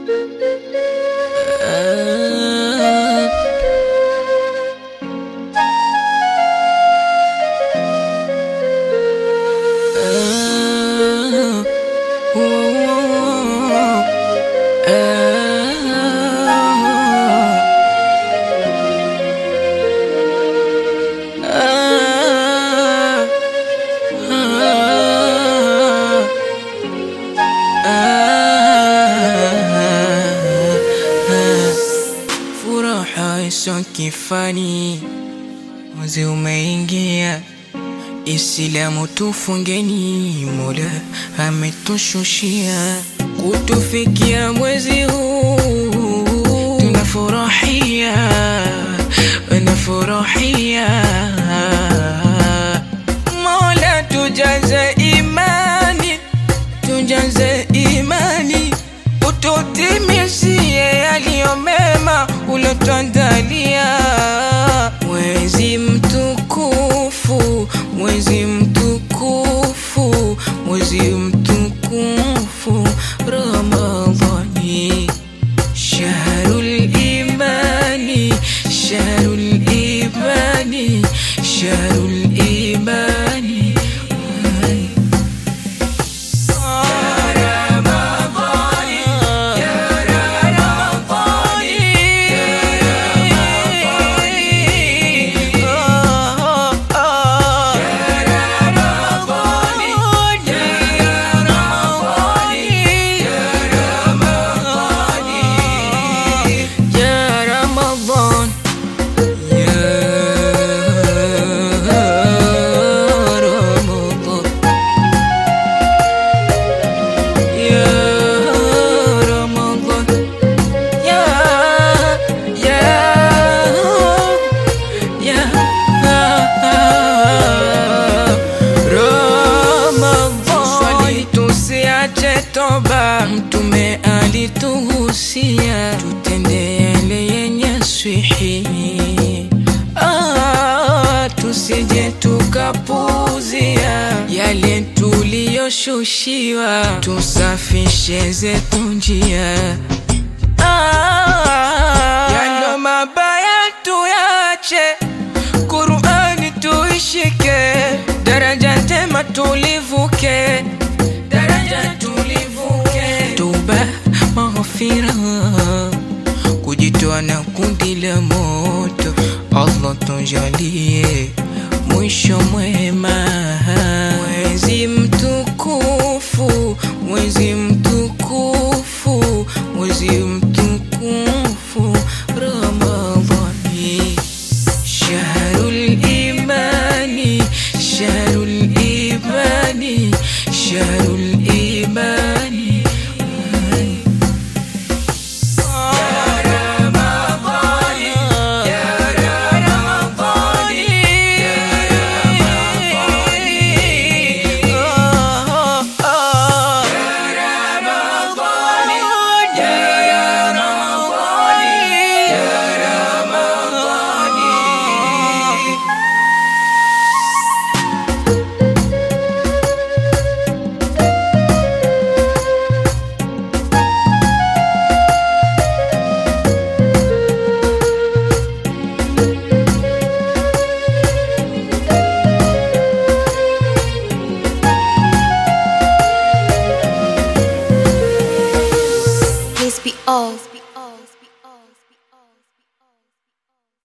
Furaha iso kifani, mwezi umeingia, Islamu tufungeni, Mola ametushushia kutufikia mwezi huu, tunafurahia, tunafurahia. Mola tujaze imani, tujaze imani, ututimizie yaliyo mema ulotuandalia. Mwezi mtukufu, mwezi mtukufu, mwezi mtukufu Ramadhani, shahrul imani, shahrul imani, shahrul imani. يا رمضان يا رمضان يا رمضان يا يا يا Ramadhan, swali tusiache toba, Mtume alituhusia tutende yale yenye swihi, ah, tusije tukapuzia yale tuliyoshushiwa, tusafishe zetu njia Ah, yalo mabaya tuyache, Qur'ani tuishike, daraja tema tulivuke, daraja tulivuke, tuba maghfira, kujitoa na kundi la moto, Allah tujalie mwisho mwema, mwezi mtukufu, mwezi mtukufu, mwezi mtukufu Ramadhani, shahrul imani, shahrul imani, shahrul imani. Please be off.